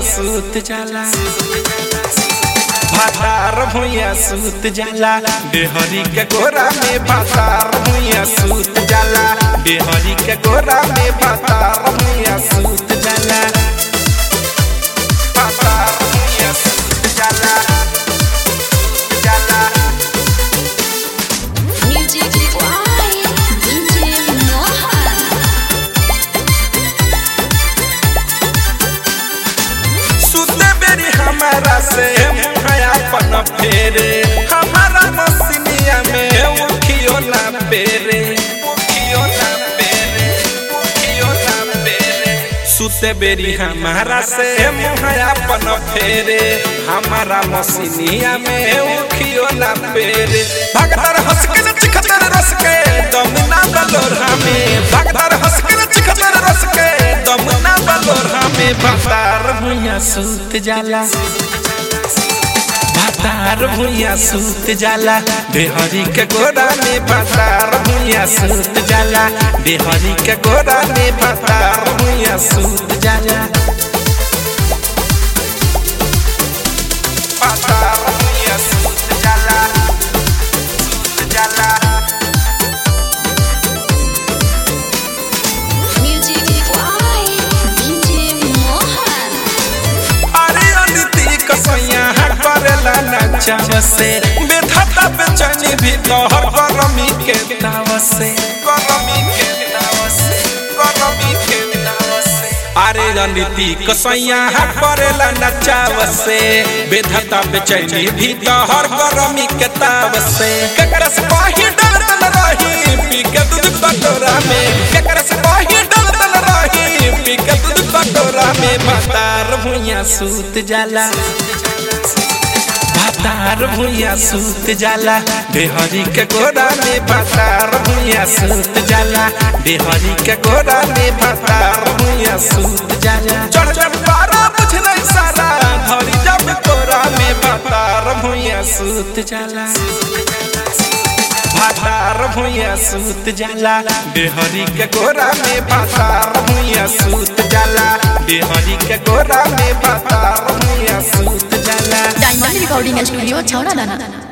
सूत जाला भातार भुइया सूत जाला बेहरी के गोरा में भातार भुइया सूत जाला बेहरी के गोरा में भातार भुइया सूत जाला भातार भुइया सूत जाला सूत जाला Music by DJ Mohan. सुते बेरी हमारा से मुहया पन फेरे हमारा मसीनिया में उखियो ना पेरे उखियो ना पेरे उखियो ना पेरे सुते बेरी हमारा से मुहया पन फेरे हमारा मसीनिया में उखियो ना पेरे भगदर हंस के चिखतर रस के दम ना बलोरा में भगदर हंस के चिखतर रस के दम ना बलोरा में भातार भुइया सूत जाला भातार भुइया सूत जाला बेहरी के गोरा में भातार भुइया सूत जाला बेहरी के गोरा में भातार भुइया सूत जाला भातार भुइया सूत जाला सूत जाला Music by DJ Mohan. अरे अदिति कसैया करेला नचाव से बेधता बेचैनी भी तोहर गरमी के ताव से गरमी के ताव से गरमी के ताव से अरे रणनीति कसैया करेला नचाव से बेधता बेचैनी भी तोहर गरमी के ताव से केकरा से पाही डरतल रही पी के दूध कटोरा में केकरा से पाही डरतल रही पी के दूध कटोरा में भातार भुइया सूत जाला भातार भुइया सूत जाला बेहरी के गोरा में भातार भुइया सूत जाला बेहरी के गोरा में भातार भुइया सूत जाला चढ़ चढ़ पारा बुझ नहीं सारा धरी जब तोरा में भातार भुइया सूत जाला भातार भुइया सूत जाला बेहरी के गोरा में भातार भुइया सूत जाला बेहरी के गोरा में भातार भुइया सूत जाला डायमंड रिकॉर्डिंग स्टूडियो छौड़ा दाना